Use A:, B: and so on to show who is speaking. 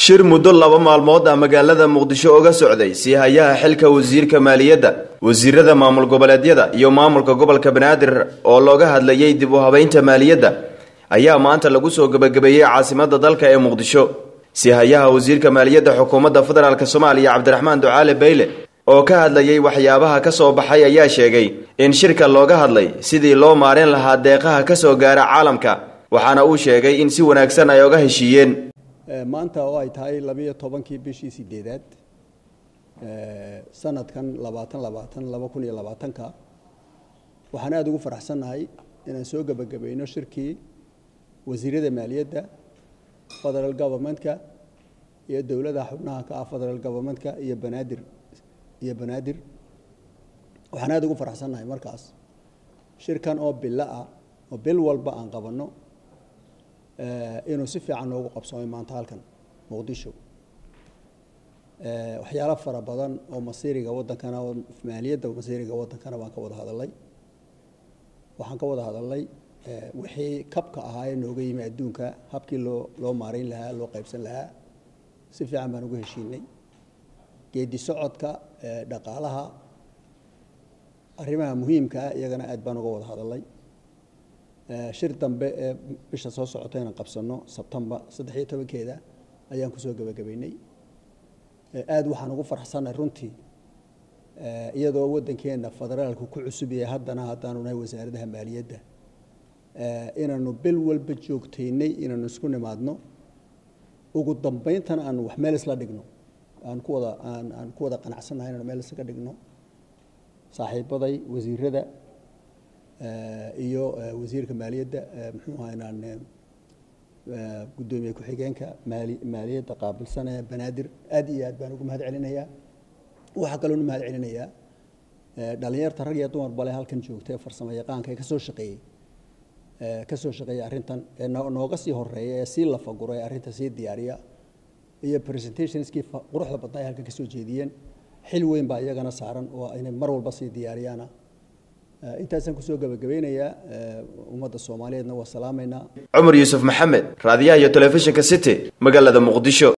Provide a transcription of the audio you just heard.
A: shir muddo laba maalmood ah magaalada muqdisho uga socday sii hayaha xilka wasiirka maaliyadda wasiirada maamul goboleedyada iyo maamulka gobolka banaadir oo looga hadlayay dib u habeynta maaliyadda ayaa maanta lagu soo gebagabeeyey caasimada dalka ee muqdisho sii hayaha wasiirka maaliyadda xukuumadda federaalk soomaaliya cabdiraxmaan ducaale bayle oo ka hadlayay waxyaabaha ka soo baxay ayaa sheegay in shirka looga hadlay sidii loo maarin lahaa deeqaha ka soo gaara caalamka waxaana uu sheegay in si wanaagsan ay oga heshiiyeen
B: maanta oo ay tahay labiyo tobankii bishii sideedaad sanadkan labaatan labaatan laba kun iyo labaatanka waxaan aada ugu faraxsannahay inaan soo gebagabayno shirkii wasiirada maaliyadda federal governmentka iyo dowladaha xubnaha ka ah federal governmentka iyo banaadir iyo banaadir waxaan aada ugu faraxsannahay markaas shirkan oo bilo ah oo bil walba aan qabanno inuu si fiican noogu qabsoomay maanta halkan muqdisho waxyaalo fara badan oo masiiriga waddankana maaliyadda masiiriga waddankana baan ka wada hadalay waxaan ka wada hadalnay wixii kabka ahaa ee nooga yimi adduunka habkii loo loo maarayn lahaa loo qaybsan lahaa si fiican baan ugu heshiinay geedi socodka dhaqaalaha arrimaha muhiimka ah iyagana aad baan uga wada hadalnay shir dambe ee bisha soo socota inaan qabsano sebtembar saddex iyo tobankeeda ayaan kusoo gebagabeynay aada waxaan ugu farxsanay runtii iyadoo waddankeena federaalku ku cusub yahay haddana haddaanu nahay wasaaradaha maaliyadda inaanu bil walba joogtaynay inaanu isku nimaadno ugu dambayntana aanu wax meel isla dhigno aan ku wada aan aan ku wada qanacsannahay inaanu meel islaga dhigno saaxiibaday wasiirada iyo wasiirka maaliyadda muxuu ahaa inaan guddoomiye ku-xigeenka maali maaliyadda qaabilsanee banaadir aad iyo aad baan ugu mahad celinayaa waxaa kaloonu mahad celinayaa dhalinyarta rag iyo dumar bale halkan joogta ee farsamo yaqaanka ee kasoo shaqeeyey kasoo shaqeeyay arrintan ee nooga sii horeeya ee sii lafagura ee arrinta sii diyaariya iyo presentationskii quruxda badnaa ay halkan kasoo jeediyeen xil weyn baa iyagana saaran oo inay mar walba sii diyaariyaana intaasaan kusoo gebagabeynayaa ummadda soomaaliyeedna waa salaamaynaa
A: cumar yuusuf maxamed raadiyaha iyo telefishinka city magaalada muqdisho